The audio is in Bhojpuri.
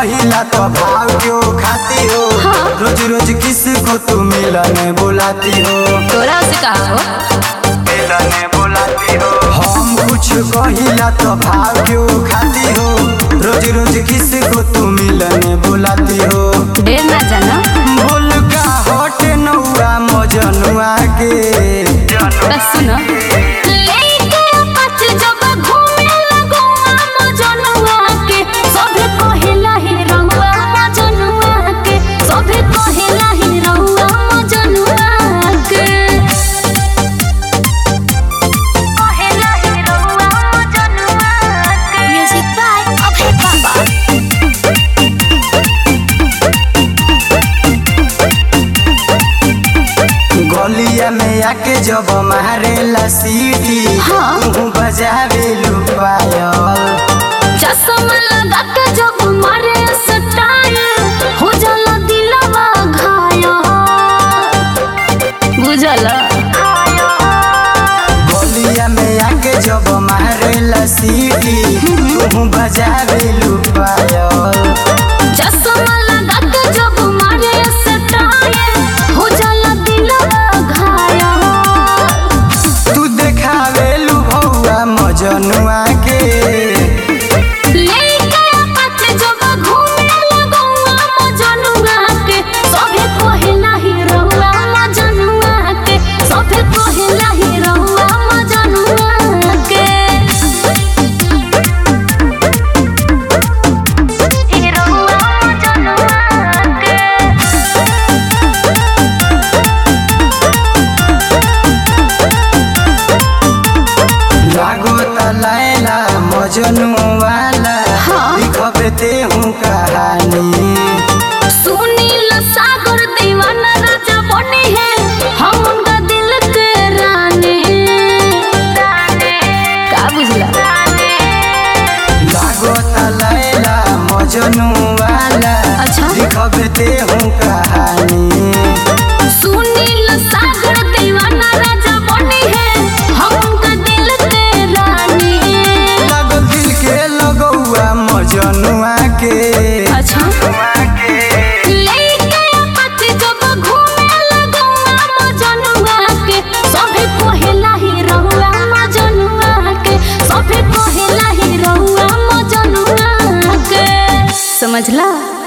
कहिला तो भाव क्यों खाती हो हाँ। रोज रोज किसको तू मिलने बुलाती हो तोरा से कहा हो मिलने बुलाती हो हम कुछ कहिला तो भाव क्यों खाती हो रोज रोज किसको तू मिलने बुलाती हो ढेर ना जाना बोल का हट नौआ मजनुआ के बस सुनो लेके पच जब घूमे लगुआ मजनुआ के सभे कहेला ही रहुआ मजनुआ के सभे कहेला ही रहुआ मजनुआ के कहेला ही रहुआ मजनुआ के म्यूजिक बाय अभय बाबा गलिया में आके जब मारेला सीटी हाँ। तू बजावे लुपायल चश्मा लगा के जब मारे स्टाइल हो जाला दिलवा घायल बुझला गलिया में आके जब मारेला सीटी तू बजावे लुपायल चश्मा लगा के जब मारे स्टाइल हो जाला दिलवा घायल तू देखावे लु भौआ मजनुआ के लेके पच जब घूमे लगुआ मजनुआ के सभे कहेला ही रहुआ मजनुआ के सभे कहेला ही रहुआ मजनुआ के ही रहुआ मजनुआ के लागो तलायला मजनू वाला हाँ। लिखबे ते हूँ कहानी सुनील सागर दीवाना राजा बने हैं हम उनका दिल के रानी का बुझला लागो तलायला मजनू वाला अच्छा। लिखबे ते हूँ कहानी सुनील सागर दीवाना राजा बने हैं हम उनका दिल के रानी लागो दिल के लगौआ मजनुआ के अच्छा लेके पति जब घूमे लगुआ मजनुआ के सभे कहेला ही रहुआ मजनुआ के सभे कहेला ही रहुआ मजनुआ के समझला